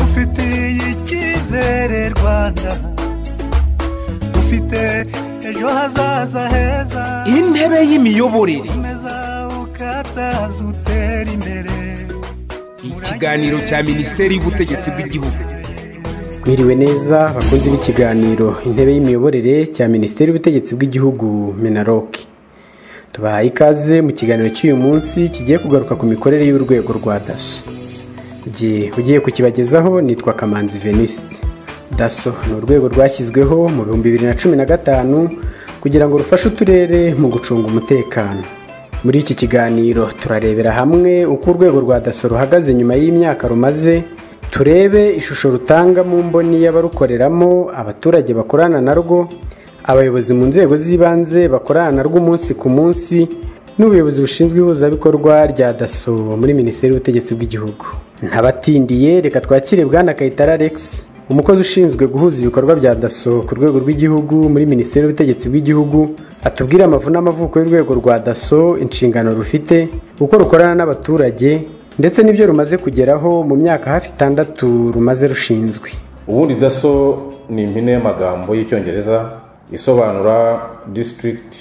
ngufitiye icyizere rwanda ufite ejo hazaza heza intebe y'imiyoborere komeza ukataza utera imbere ikiganiro cya minisiteri y'ubutegetsi bw'igihugu mwiriwe neza bakunze b'ikiganiro intebe y'imiyoborere cya minisiteri y'ubutegetsi bw'igihugu menaroke tubahaye ikaze mu kiganiro cy'uyu munsi kigiye kugaruka ku mikorere y'urwego rwa daso jye ugiye kukibagezaho nitwa kamanzi venuste daso ni urwego rwashyizweho mu bihumbi bibiri na cumi na gatanu kugira ngo rufashe uturere mu gucunga umutekano muri iki kiganiro turarebera hamwe uko urwego rwa daso ruhagaze nyuma y'imyaka rumaze turebe ishusho rutanga mu mboni y'abarukoreramo abaturage bakorana narwo abayobozi mu nzego z'ibanze bakorana narwo umunsi ku munsi n'ubuyobozi bushinzwe ihuzabikorwa rya daso muri minisiteri y'ubutegetsi bw'igihugu ntabatindiye reka twakire bwana kayitare alex umukozi ushinzwe guhuza ibikorwa bya daso ku rwego rw'igihugu muri minisiteri y'ubutegetsi bw'igihugu atubwire amavu n'amavuko y'urwego rwa daso inshingano rufite uko rukorana n'abaturage ndetse n'ibyo rumaze kugeraho mu myaka hafi itandatu rumaze rushinzwe ubundi daso ni impine y'amagambo y'icyongereza isobanura district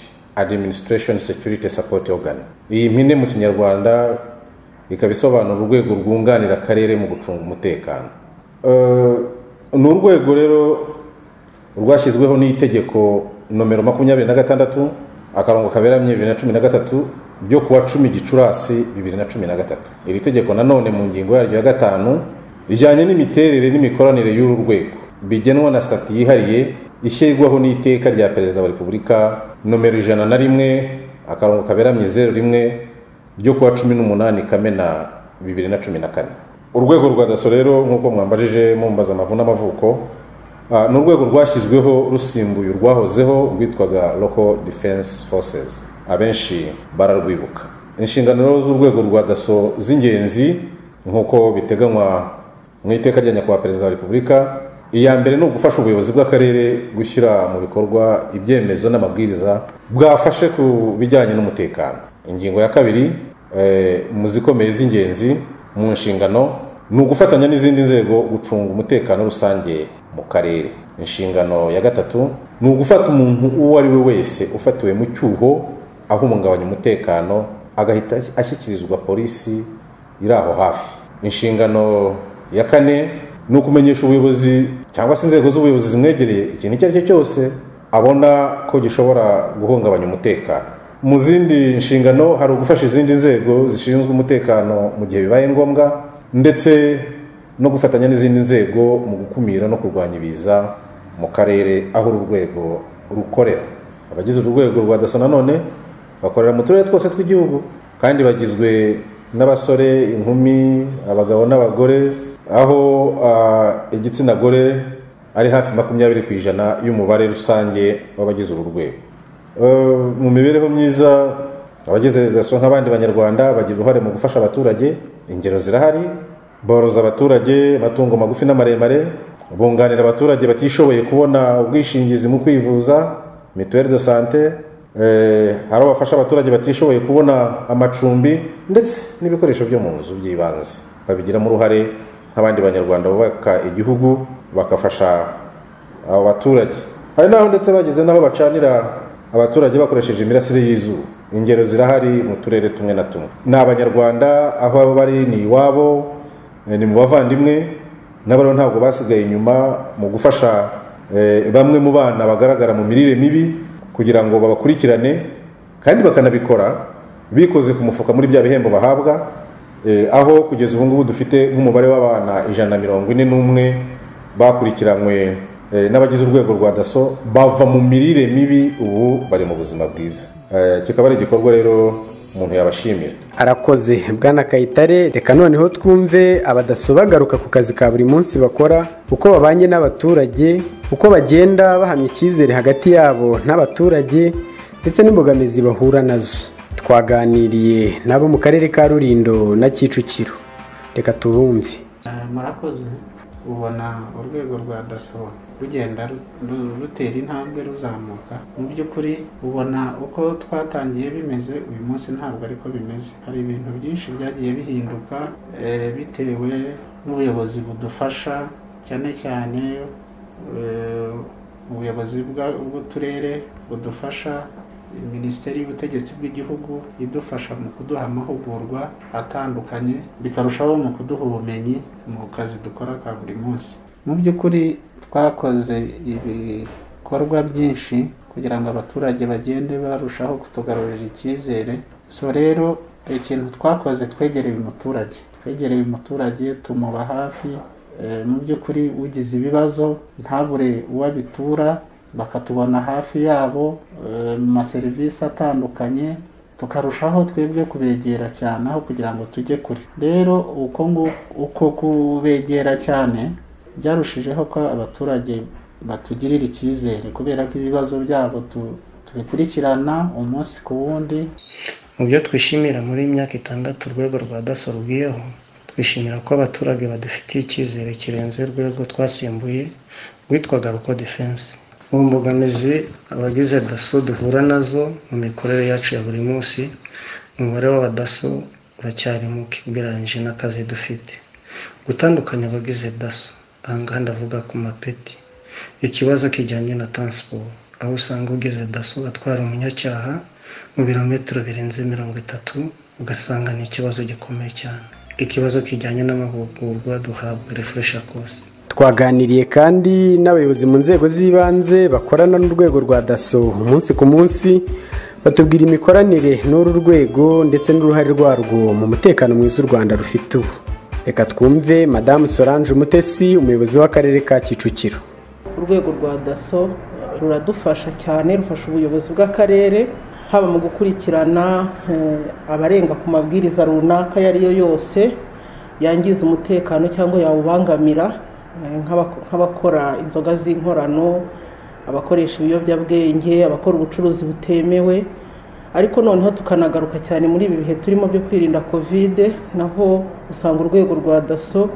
administration security support organ iyi mpine mu kinyarwanda ikaba isobanura urwego rwunganira akarere mu gucunga umutekano Eh, ni urwego rero rwashyizweho n'itegeko nomero makumyabiri na gatandatu akarongo kaberamye bibiri na cumi na gatatu ryo kuwa cumi gicurasi bibiri na cumi na gatatu iri tegeko nanone mu ngingo yaryo ya gatanu rijyanye n'imiterere n'imikoranire y'uru rwego bigenwa na sitati yihariye ishyirwaho n'iteka rya perezida wa repubulika nomero ijana na rimwe akarongo kaberamye zeru rimwe ryo kuwa cumi n'umunani kamena bibiri na cumi na kane urwego rwa daso rero nk'uko mwambajije mumbaza amavu n'amavuko Ah, ni urwego rwashyizweho rusimbuye urwahozeho rwitwaga local defense forces abenshi bararwibuka inshingano rero z'urwego rwa daso z'ingenzi nk'uko biteganywa mu iteka rya nyakubahwa perezida wa repubulika iya mbere ni ugufasha ubuyobozi bw'akarere gushyira mu bikorwa ibyemezo n'amabwiriza bwafashe ku bijyanye n'umutekano ingingo ya kabiri eh, mu zikomeye z'ingenzi mu nshingano ni ugufatanya n'izindi nzego gucunga umutekano rusange mu karere inshingano ya gatatu ni ugufata umuntu uwo ari we wese ufatiwe mu cyuho ahungabanya umutekano agahita ashyikirizwa polisi iri aho hafi inshingano ya kane ni ukumenyesha ubuyobozi cyangwa se inzego z'ubuyobozi zimwegereye ikintu icyo ari cyo cyose abona ko gishobora guhungabanya umutekano mu zindi nshingano hari ugufasha izindi nzego zishinzwe umutekano mu gihe bibaye ngombwa ndetse no gufatanya n'izindi nzego mu gukumira no kurwanya ibiza mu karere aho uru rwego rukorera abagize urwego rwa daso nanone bakorera mu turere twose tw'igihugu kandi bagizwe n'abasore inkumi abagabo n'abagore aho ah, igitsina gore ari hafi makumyabiri ku ijana y'umubare rusange w'abagize uru rwego Eh, mu mibereho myiza abagize daso nk'abandi banyarwanda bagira uruhare mu gufasha abaturage ingero zirahari boroza abaturage amatungo magufi n'amaremare bunganira abaturage batishoboye kubona ubwishingizi mu kwivuza mituweli de sante eh, hari abo bafasha abaturage batishoboye kubona amacumbi ndetse n'ibikoresho byo mu nzu by'ibanze babigiramo uruhare nk'abandi banyarwanda bubaka igihugu bakafasha abo baturage hari n'aho ndetse bageze n'aho bacanira abaturage bakoresheje imirasire y'izuba ingero zirahari mu turere tumwe na tumwe ni abanyarwanda aho baba bari ni iwabo eh, ni mu bavandimwe nabo rero ntabwo basigaye inyuma mu gufasha eh, bamwe mu bana bagaragara mu mirire mibi kugira ngo babakurikirane kandi bakanabikora bikoze ku mufuka muri bya bihembo bahabwa eh, aho kugeza ubu ngubu dufite nk'umubare w'abana ijana na mirongo ine n'umwe bakurikiranywe eh, n'abagize urwego rwa daso bava mu mirire mibi ubu bari mu buzima bwiza Eh, kikaba ari igikorwa rero umuntu yabashimira arakoze bwana kayitare reka noneho twumve abadaso bagaruka ku kazi ka buri munsi bakora uko babanye n'abaturage uko bagenda bahamya icyizere hagati yabo n'abaturage ndetse n'imbogamizi bahura nazo twaganiriye n'abo mu karere ka rurindo na kicukiro reka tubumve murakoze ubona urwego rwa daso rugenda ru- ru- rutera intambwe ruzamuka mu by'ukuri ubona uko twatangiye bimeze uyu munsi ntabwo ariko bimeze hari ibintu byinshi byagiye bihinduka eh, bitewe n'ubuyobozi budufasha cyane cyane eh, ubuyobozi bwa- bw'uturere budufasha minisiteri y'ubutegetsi bw'igihugu idufasha mu kuduha amahugurwa atandukanye bikarushaho mu kuduha ubumenyi mu kazi dukora ka buri munsi mu by'ukuri twakoze ibikorwa byinshi kugira ngo abaturage bagende barushaho kutugarurira icyizere so rero ikintu twakoze twegereye umuturage twegereye umuturage tumuba hafi Eh, mu by'ukuri ugize ibibazo ntabure uwo abitura bakatubona hafi yabo eh, mu maserivisi atandukanye tukarushaho twebwe kubegera cyane aho kugira ngo tujye kure rero uko ngu- uko kubegera cyane byarushijeho ko abaturage batugirira icyizere kubera ko ibibazo byabo tu- tubikurikirana umunsi ku wundi Mu byo twishimira muri iyi myaka itandatu urwego rwa DASSO rugiyeho twishimira ko abaturage badufitiye icyizere kirenze urwego twasimbuye rwitwaga Ruko Defense mu mbogamizi abagize DASSO duhura nazo mu mikorere yacu ya buri munsi umubare w'abadaso uracyari muke ugereranyije n'akazi dufite gutandukanya abagize DASSO aha ngaha ndavuga ku mapeti ikibazo kijyanye na transport aho usanga ugize DASSO atwara umunyacyaha mu birometero birenze mirongo itatu ugasanga ni ikibazo gikomeye cyane ikibazo kijyanye n'amahugurwa duhabwa refuresha kosi twaganiriye kandi n'abayobozi mu nzego z'ibanze bakorana n'urwego rwa daso umunsi ku munsi batubwira imikoranire n'uru rwego ndetse n'uruhare rwarwo mu mutekano mwiza u rwanda rufite ubu reka twumve madamu solange umutesi umuyobozi w'akarere ka kicukiro urwego rwa daso ruradufasha cyane rufasha ubuyobozi bw'akarere haba mu gukurikirana eh, abarenga ku mabwiriza runaka ayo ari yo yose yangiza umutekano cyangwa yawubangamira eh, nk'abako- nk'abakora inzoga z'inkorano abakoresha ibiyobyabwenge abakora ubucuruzi butemewe ariko noneho tukanagaruka cyane muri ibi bihe turimo byo kwirinda kovide naho usanga urwego rwa daso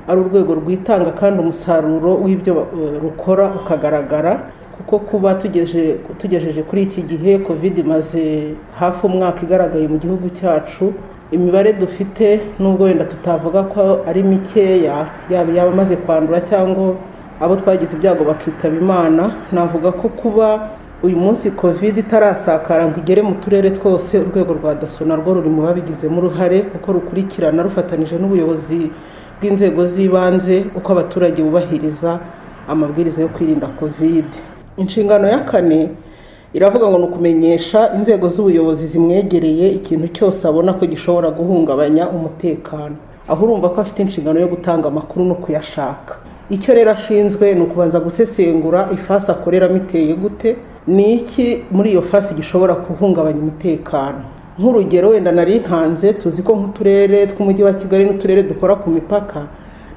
ari urwego rwitanga kandi umusaruro w'ibyo eh, rukora ukagaragara kuko kuba tugeje tugejeje kuri iki gihe covid imaze hafi umwaka igaragaye mu gihugu cyacu imibare dufite nubwo wenda tutavuga ko ari mikeya yaba yaba amaze kwandura cyangwa abo twagize ibyago bakitaba imana navuga ko kuba uyu munsi covid itarasakara ngo igere mu turere twose urwego rwa daso narwo ruri mu babigizemo uruhare kuko rukurikirana rufatanije n'ubuyobozi bw'inzego z'ibanze uko abaturage bubahiriza amabwiriza yo kwirinda covid inshingano ya kane iravuga ngo ni ukumenyesha inzego z'ubuyobozi zimwegereye ikintu cyose abona ko gishobora guhungabanya umutekano aho urumva ko afite inshingano yo gutanga amakuru no kuyashaka icyo rero ashinzwe ni ukubanza gusesengura ifasi akoreramo iteye gute ni iki muri iyo fasi gishobora guhungabanya umutekano nk'urugero wenda nari ntanze tuzi ko nk'uturere tw'umujyi wa kigali n'uturere dukora ku mipaka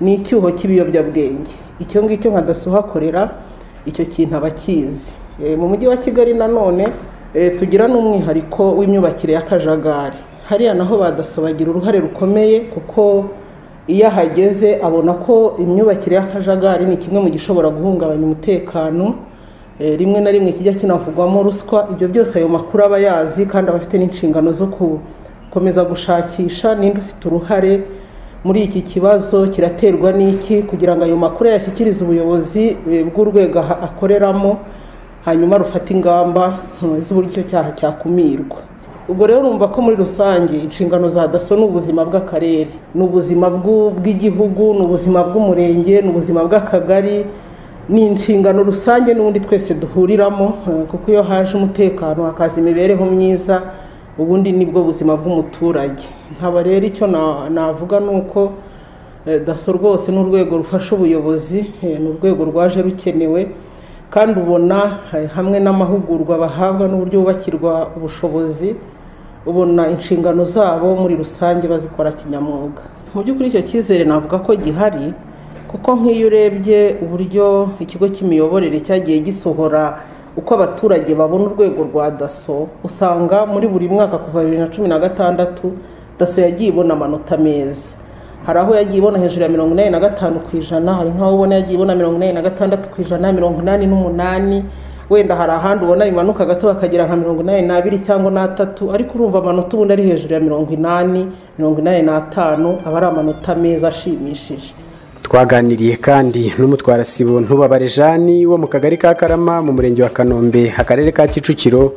ni icyuho cy'ibiyobyabwenge icyo ngicyo nka daso uhakorera icyo kintu aba akizi Eh, mu mujyi wa kigali nanone eh, tugira n'umwihariko w'imyubakire y'akajagari hariya naho ba daso bagira uruhare rukomeye kuko iyo ahageze abona ko imyubakire y'akajagari ni kimwe mu gishobora guhungabanya umutekano Eh, rimwe na rimwe kijya kinavugwamo ruswa ibyo byose ayo makuru aba yazi kandi aba afite n'inshingano zo gukomeza gushakisha ninde ufite uruhare muri iki kibazo kiraterwa n'iki kugira ngo ayo makuru yashyikirize ubuyobozi eh, bw'urwego aha- akoreramo hanyuma rufata ingamba eh, z'uburyo icyo cyaha cyakumirwa ubwo rero urumva ko muri rusange inshingano za daso ni ubuzima bw'akarere ni ubuzima bw'u- bw'igihugu ni ubuzima bw'umurenge ni ubuzima bw'akagari ni inshingano rusange n'ubundi twese duhuriramo eh, kuko iyo haje umutekano hakaza imibereho myiza ubundi nibwo buzima bw'umuturage nkaba rero icyo na- navuga ni uko Eh, daso rwose ni urwego rufasha ubuyobozi eh, ni urwego rwaje rukenewe kandi ubona eh, hamwe n'amahugurwa bahabwa n'uburyo bubakirwa ubushobozi ubona inshingano zabo muri rusange bazikora kinyamwuga mu by'ukuri icyo cyizere navuga ko gihari kuko nk'iyo urebye uburyo ikigo cy'imiyoborere cyagiye gisohora uko abaturage babona urwego rwa daso usanga muri buri mwaka kuva bibiri na cumi na gatandatu daso yagiye ibona amanota meza hari aho yagiye ibona hejuru ya mirongo inani na gatanu ku ijana hari nk'aho ubona yagiye ibona mirongo inani na gatandatu ku ijana mirongo inani n'umunani wenda hari ahandi ubona bimanuka gato bakagera nka mirongo inani n'abiri cyangwa n'atatu ariko urumva amanota ubundi ari hejuru ya mirongo inani mirongo inani n'atanu aba ari amanota meza ashimishije twaganiriye kandi n'umutwara sibo ntubabare jani wo mu kagari ka karama mu murenge wa kanombe akarere ka kicukiro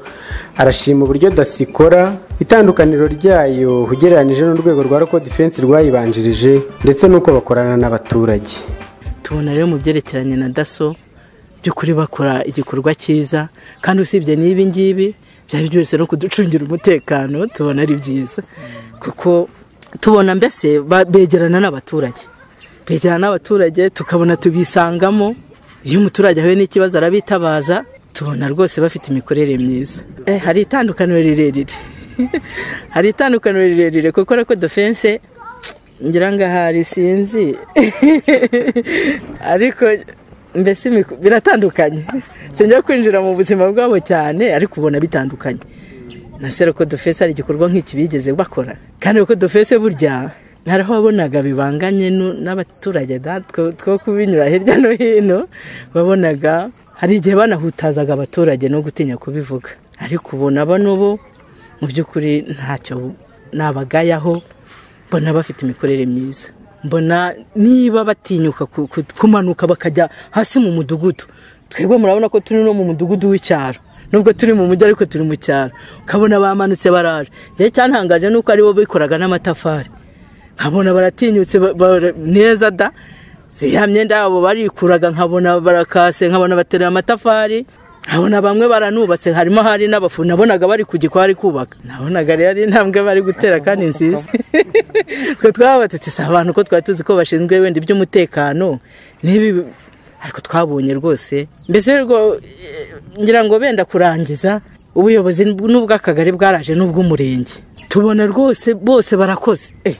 arashima uburyo dasi ikora itandukaniro ryayo ugereranyije n'urwego rwa roko defense rwayibanjirije ndetse n'uko bakorana n'abaturage tubona rero mu byerekeranye na daso by'ukuri bakora igikorwa cyiza kandi usibye n'ibi ngibi byaba byose no kuducungira umutekano tubona ari byiza kuko tubona mbese ba- begerana n'abaturage begerana n'abaturage tukabona tubisangamo iyo umuturage ahuye n'ikibazo arabitabaza tubona rwose bafite imikorere myiza Eh, hari itandukaniro rirerire hari itandukaniro rirerire kuko reko defense ngira ngo ahari sinzi ariko mbese imiku- biratandukanye sinjya kwinjira mu buzima bwabo cyane ariko ubona bitandukanye na sereko dufese hari igikorwa nk'iki bigeze bakora kandi uko dufese burya hari aho wabonaga bibanganye nu- n'abaturage da, two two kubinyura hirya no hino wabonaga hari igihe banahutazaga abaturage no gutinya kubivuga ariko ubona bano bo mu by'ukuri ntacyo nabagayaho mbona bafite imikorere myiza mbona niba batinyuka ku- ku- kumanuka bakajya hasi mu mudugudu twebwe murabona ko turi no mu mudugudu w'icyaro nubwo turi mu mujyi ariko turi mu cyaro ukabona bamanutse baraje njyewe cyantangaje nuko aribo bikoraga n'amatafari nkabona baratinyutse ba- bara- neza da ya myenda yabo barikuraga nkabona barakase nkabona baterura amatafari nkabona bamwe baranubatse harimo hari n'abafundi nabonaga bari ku gikwa bari kubaka nabonaga rero ari intambwe bari gutera kandi nziza twe twabatutse si abantu ko twari tuzi ko bashinzwe wenda iby'umutekano n'ibi ariko twabonye rwose mbese rwo eh, ngira ngo benda kurangiza ubuyobozi n'ubw'akagari bwaraje n'ubw'umurenge tubona rwose bose barakoze Eh,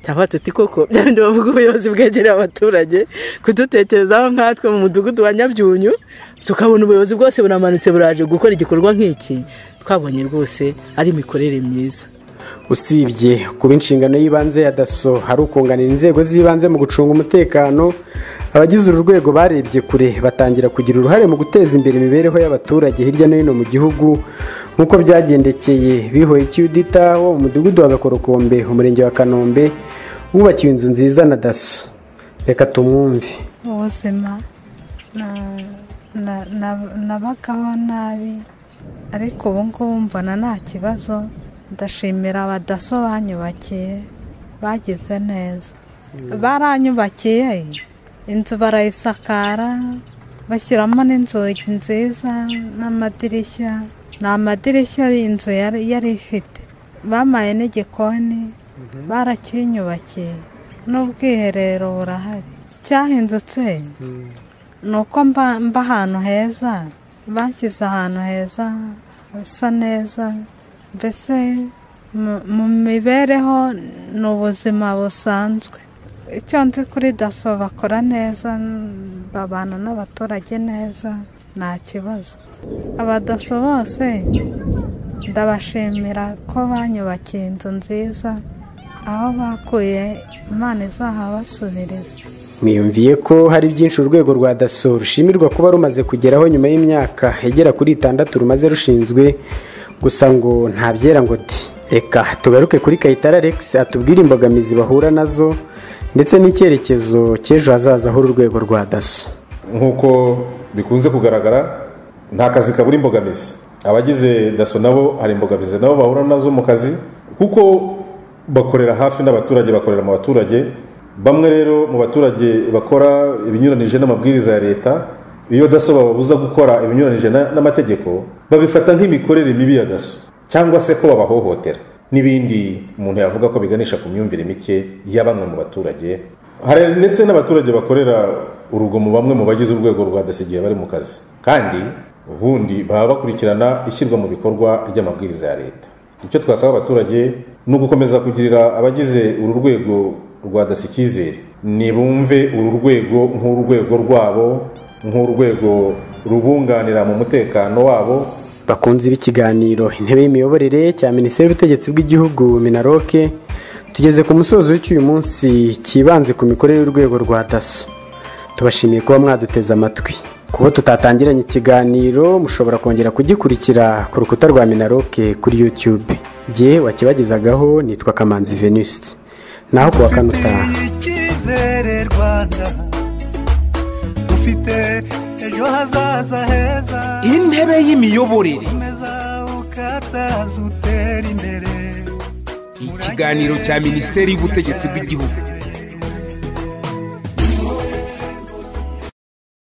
cyangwa tuti koko byabindi bavuga ubuyobozi bwegereye abaturage kudutekerezaho nkatwe mu mudugudu wa nyabyunyu tukabona ubuyobozi bwose buramanutse buraje gukora igikorwa nk'iki twabonye rwose ari imikorere myiza usibye kuba inshingano y'ibanze ya daso hari ukunganira inzego z'ibanze mu gucunga umutekano abagize uru rwego barebye kure batangira kugira uruhare mu guteza imbere imibereho y'abaturage hirya no hino mu gihugu nk'uko byagendekeye bihoye icyudita wo mu mudugudu wa gakorokombe umurenge wa kanombe wubakiwe inzu nziza na daso reka tumwumve ubuzima na- na- na- nabagaho nabi ariko ubu ngubu mbona nta kibazo ndashimira abadaso banyubakiye bagize neza baranyubakiye inzu barayisakara bashyiramo n'inzugi nziza n'amadirishya ni amadirishya inzu yari yari ifite bamaye n'igikoni barakinyubakiye n'ubwiherero burahari icyahindutse ni uko mba mba ahantu heza bashyize ahantu heza hasa neza mbese mu- mu mibereho ni ubuzima busanzwe icyo nzi kuri daso bakora neza babana n'abaturage neza nta kibazo abadaso bose ndabashimira ko banyubakiye inzu nziza aho bakuye imana izahabasubiriza mwiyumviye ko hari byinshi urwego rwa daso rushimirwa kuba rumaze kugeraho nyuma y'imyaka igera kuri itandatu rumaze rushinzwe gusa ngo ntabyera ngo di reka tugaruke kuri kayitare alex atubwire imbogamizi bahura nazo ndetse n'icyerekezo cy'ejo hazaza h'uru rwego rwa daso nk'uko bikunze kugaragara nta kazi kabura imbogamizi abagize daso nabo hari imbogamizi nabo bahura nazo mu kazi kuko bakorera hafi n'abaturage bakorera mu baturage bamwe rero mu baturage bakora ibinyuranije n'amabwiriza ya leta iyo daso bababuza gukora ibinyuranije na- n'amategeko babifata nk'imikorere mibi ya daso cyangwa se ko babahohotera n'ibindi umuntu yavuga ko biganisha ku myumvire mike ya bamwe mu baturage hari ndetse n'abaturage bakorera urugomo bamwe mu bagize urwego rwa dasi igihe bari mu kazi kandi ubundi baba bakurikirana ishyirwa mu bikorwa ry'amabwiriza ya leta icyo twasaba abaturage ni ugukomeza kugirira abagize uru rwego rwa dasi icyizere nibumve uru rwego nk'urwego rwabo nk'urwego rubunganira mu mutekano wabo bakunze ikiganiro intebe y'imiyoborere cya minisiteri y'ubutegetsi bw'igihugu minaroke tugeze ku musozo w'icyuyu munsi cyibanze ku mikorere y'urwego rwa daso tubashimiye kuba mwaduteze amatwi kuba tutatangiranye ikiganiro mushobora kongera kugikurikira ku rukuta rwa minaroke kuri yutube jye wakibagezagaho nitwa kamanzi venuste naho kuwa kanuta icyizere rwanda dufite ejo hazaza heza intebe y'imiyoborere komeza ukataza utera imbere ikiganiro cya minisiteri y'ubutegetsi bw'igihugu